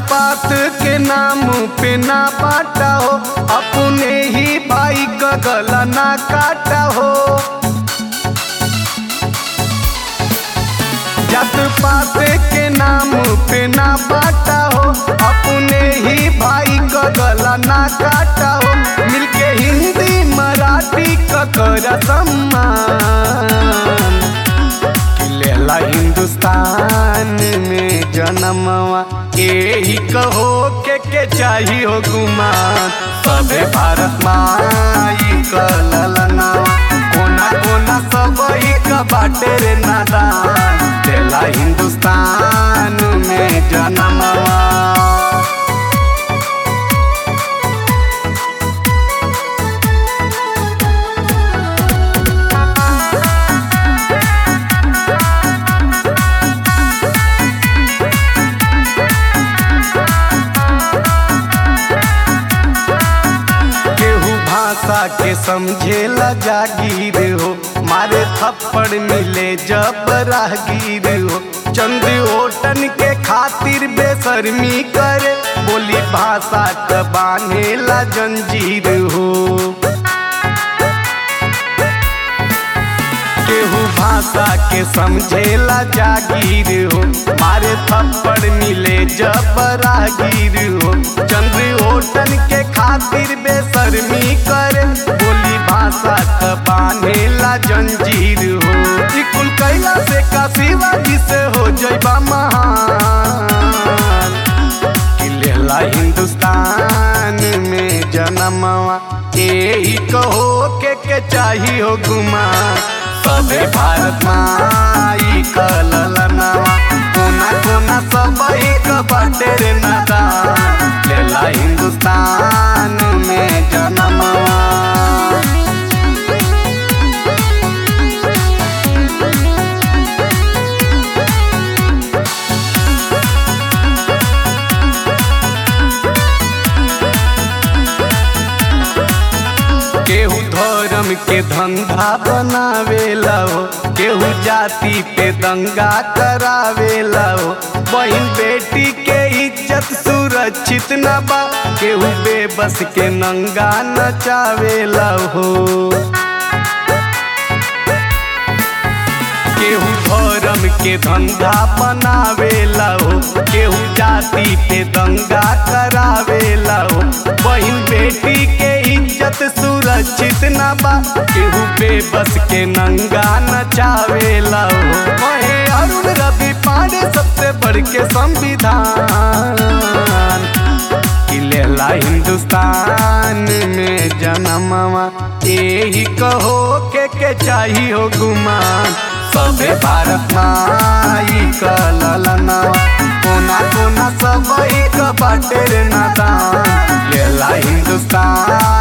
पात के नाम पे ना बाटा हो अपने ही भाई का गला ना काटा हो जात पात के नाम पे ना बाटा हो अपने ही भाई का गला ना काटा हो मिलके हिंदी मराठी का कर सम्मान लेला हिंदुस्तान में जन्मवा यही कहो के के चाहिए हो गुमान सबे भारत माई कललना कोना कोना सब का बाटे रे नादान लेला हिंदुस्तान में जन्मवा केहू भाषा के समझेला जागीर हो मारे थप्पड़ मिले जब राहगीर हो चंद ओटन के खातिर बेशर्मी करे बोली भाषा क बांधेला जंजीर हो केहू भाषा के समझेला जागीर हो मारे थप्पड़ मिले जब राहगीर हो चंद्र ओटन के खातिर बेशर्मी करे बोली भाषा क बांधेला जंजीर हो ई कुल कैला से का शिवाजी से हो जैबा महान कि लेला हिंदुस्तान में जन्मवा यही कहो के के चाहिए हो गुमा सबे भारत माई कललनवा कोना कोना सब का बाटे रे नादा लेला हिंदुस्तान में जन्मवा केहू धर्म के धंधा बनावेला हो केहू जाति पे दंगा करावेला हो बहन बेटी के इज्जत सुरक्षित न बा केहू बेबस के नंगा नचावेला हो केहू धर्म के धंधा बनावेला हो केहू जाति पे दंगा करावेला हो बहन बेटी के इज्जत सुरक्षित न बा केहू बेबस के नंगा नचावेला हो वहे अरुण रवि पांडे सबसे बढ़ के संविधान कि लेला हिंदुस्तान में जन्मवा यही कहो के के चाहिए हो गुमान सबे भारत माई कललनवा कोना कोना सब का बाटे रे नादान लेला हिंदुस्तान